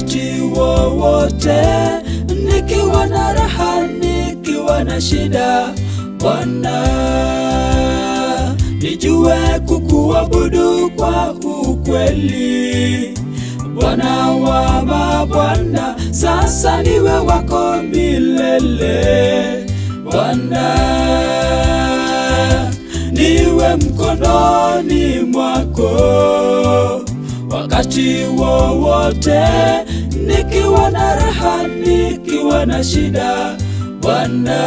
wakati wowote, nikiwa na raha, nikiwa na shida. Bwana, nijue kukuabudu kwa ukweli. Bwana wa mabwana, sasa niwe wako milele. Bwana, niwe mkononi mwako wakati wowote, nikiwa na raha, nikiwa na shida. Bwana,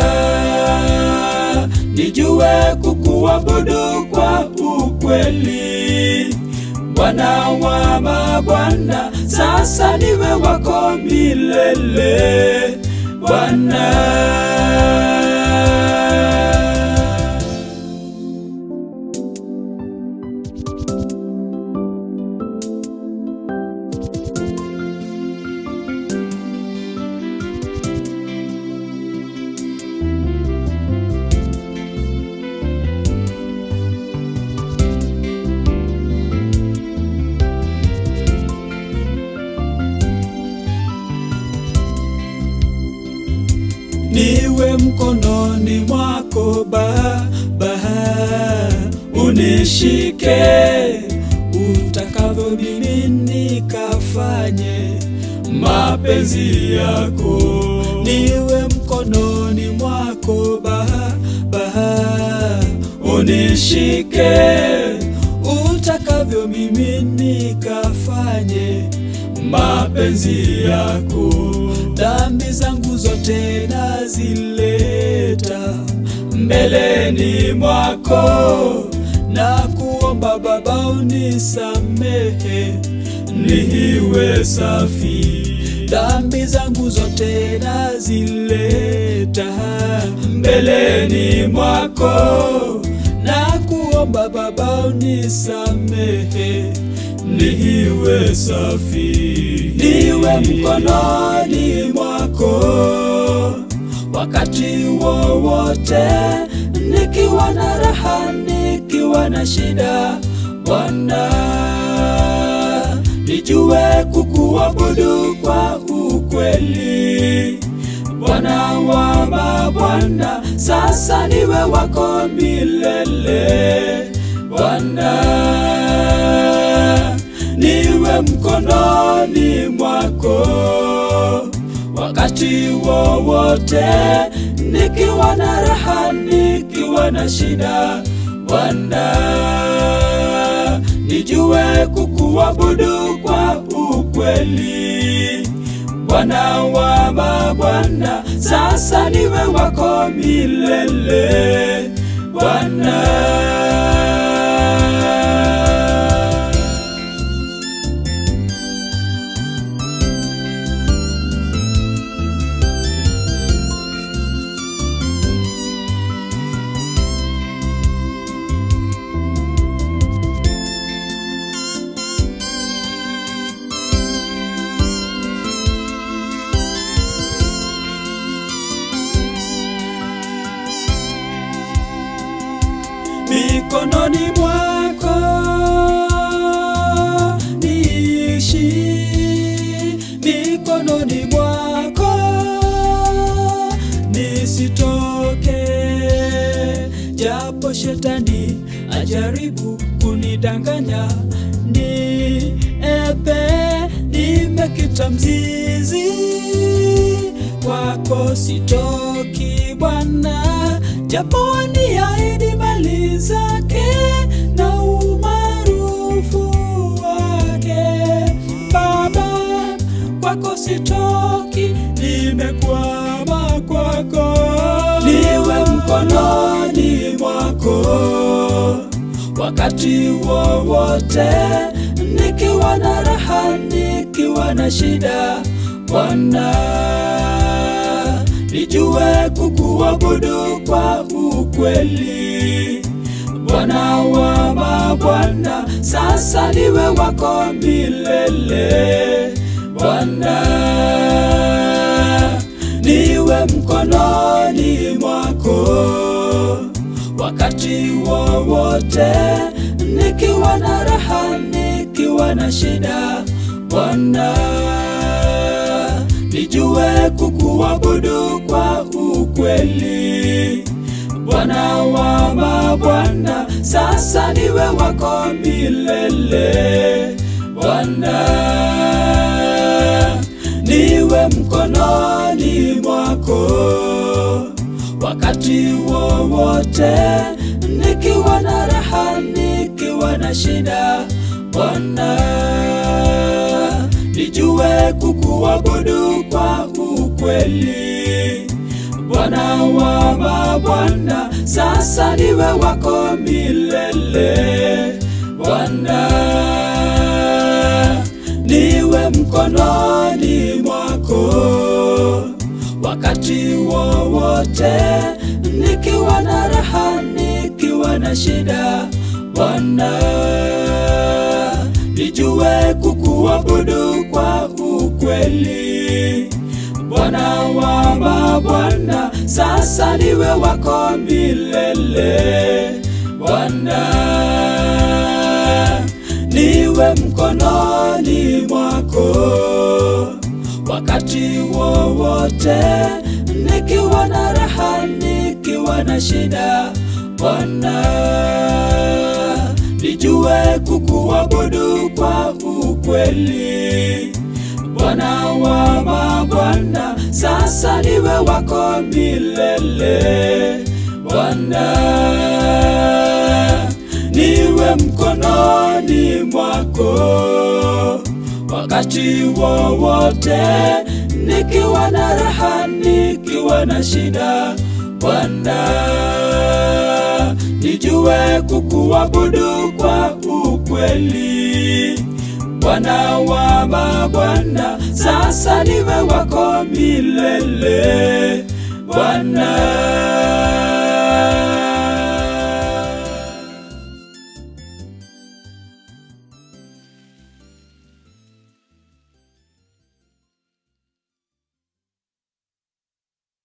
nijue kukuabudu kwa ukweli. Bwana wa mabwana, sasa niwe wako milele. Bwana niwe mkononi mwako Baba, unishike utakavyo, mimi nikafanye mapenzi yako. Niwe mkononi mwako Baba, unishike utakavyo, mimi nikafanye mapenzi yako. Dhambi zangu zote nazileta mbeleni mwako, na kuomba Baba unisamehe, niwe safi. Dhambi zangu zote nazileta mbeleni mwako, na kuomba Baba unisamehe niwe safi, niwe mkononi mwako wakati wowote, nikiwa na raha, nikiwa na shida. Bwana, nijue kukuabudu kwa ukweli. Bwana wa mabwana, sasa niwe wako milele. Bwana niwe mkononi mwako wakati wowote, nikiwa na raha, nikiwa na shida. Bwana, nijue kukuabudu kwa ukweli. Bwana wa mabwana, sasa niwe wako milele. Bwana mikononi mwako niishi, mikononi mwako nisitoke, japo shetani ajaribu kunidanganya, ni epe nimekita mzizi kwako sitoki Bwana, japo waniahidi mali zake na umaarufu wake. Baba, kwako sitoki, nimekwama kwako, niwe mkononi mwako wakati wowote, nikiwa na raha, nikiwa na shida. Bwana, nijue kukuabudu kwa ukweli. Bwana wa mabwana, sasa niwe wako milele. Bwana, niwe mkononi mwako wakati wowote, nikiwa na raha, nikiwa na shida. Bwana kukuabudu kwa ukweli. Bwana wa mabwana, sasa niwe wako milele. Bwana, niwe mkononi mwako wakati wowote, nikiwa na raha, nikiwa na shida. Bwana, nijue kukuabudu kwa ukweli. Bwana wa mabwana, sasa niwe wako milele. Bwana, niwe mkononi mwako wakati wowote, nikiwa na raha, nikiwa na shida. Bwana, nijue kukuabudu kwa ukweli. Bwana wa mabwana, sasa niwe wako milele. Bwana, niwe mkononi mwako wakati wowote, nikiwa na raha, nikiwa na shida. Bwana, nijue kukuabudu kwa ukweli. Bwana wa mabwana, sasa niwe wako milele. Bwana, niwe mkononi mwako wakati wowote, nikiwa na raha, nikiwa na shida. Bwana, nijue kukuabudu kwa ukweli. Bwana wa mabwana, sasa niwe wako milele. Bwana